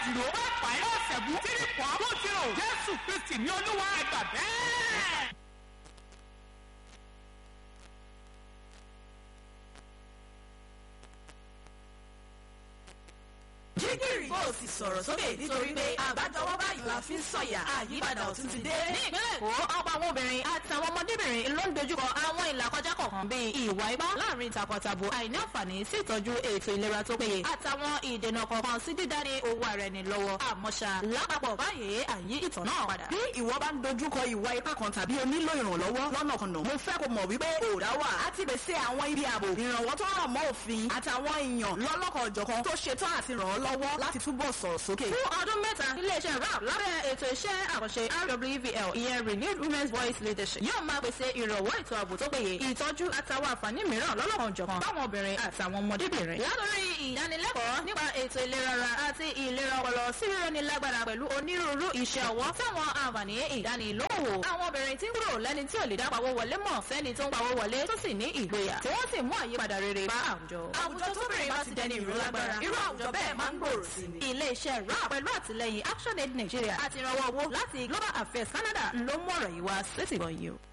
zero five five four seven three four two zero jésù kristi ní olúwa ẹgbà bẹ́ẹ̀. jígìrì kó o sì sọ̀rọ̀ sókè nítorí pé àbájọwọ́ báyìí la fi ń sọ̀yà àyípadà ọ̀tún ti dé. ní ìpínlẹ̀ èkó ọ̀pọ̀ àwọn obìnrin àtàwọn ọmọdébìnrin ló ń dojúkọ àwọn ìlàkọjá kọ̀ọ̀kan bíi ìwà ipá láàrin takọtabo àìní àǹfààní sí ìtọ́jú ètò ìlera tó péye àtàwọn ìdènà kọ̀ọ̀kan sí dídání owó ara ẹni lọ́wọ́ àmọ́ṣá lápapọ̀ báyìí àyí ìtàn náà padà. bí ìwọ bá ń dojúkọ ìwà ipá kan tàbí o nílò ìrànlọ́wọ́ lọ́nà kan náà mo fẹ́ kó mọ̀ wípé òòrá wà á ti pèsè àwọn ibi ààbò ìrànwọ́ tó rọ̀ mọ́ òfin àtàwọn èèyàn lọ́lọ́kan ọ̀jọ̀kan tó ṣetán àti ràn ọ́ lọ́wọ́ láti túbọ̀ sọ̀rọ̀ sókè. fún ọdún mẹ́ta iléeṣẹ́ rap lábẹ́ ètò iṣẹ́ àkànṣe rwvl ìyẹn renewed women's voice leadership yóò máa pèsè ìrànwọ́ ètò ààbò tó péye ìtọ́jú àtàwọn àǹfààní mìíràn lọ́lọ́kan òjọ̀kan fáwọn obìnrin àtàwọn ọmọdébìnrin. látòrí ìdánilẹ́kọ̀ọ́ nípa ètò ìlera ara àti ìlera ọpọlọ sí rírẹ́ni lágbára pẹ̀lú onírúurú iṣẹ́ ọwọ́ táwọn àǹfààní ìdánilówó. àwọn obìnrin tí ń kúrò lẹ́ni tí ò lè dá pawó wọlé mọ̀ sẹ́ni tó ń pawó wọlé tó sì ní ìgboyà tí wọ́n sì mú àyípadà rere bá àwùjọ. àwùjọ tóbìnrin bá ti dẹni ìró lágbára irú àwùjọ bẹ́ẹ̀ máa ń gbòòrò sí ni. ilé-iṣẹ́ rap pẹ̀lú àtìlẹyìn action aid nigeria àti ìrànwọ́ owó láti global affairs canada ló mú ọ̀rọ̀ yìí wá sétìgbọ̀n yìí o.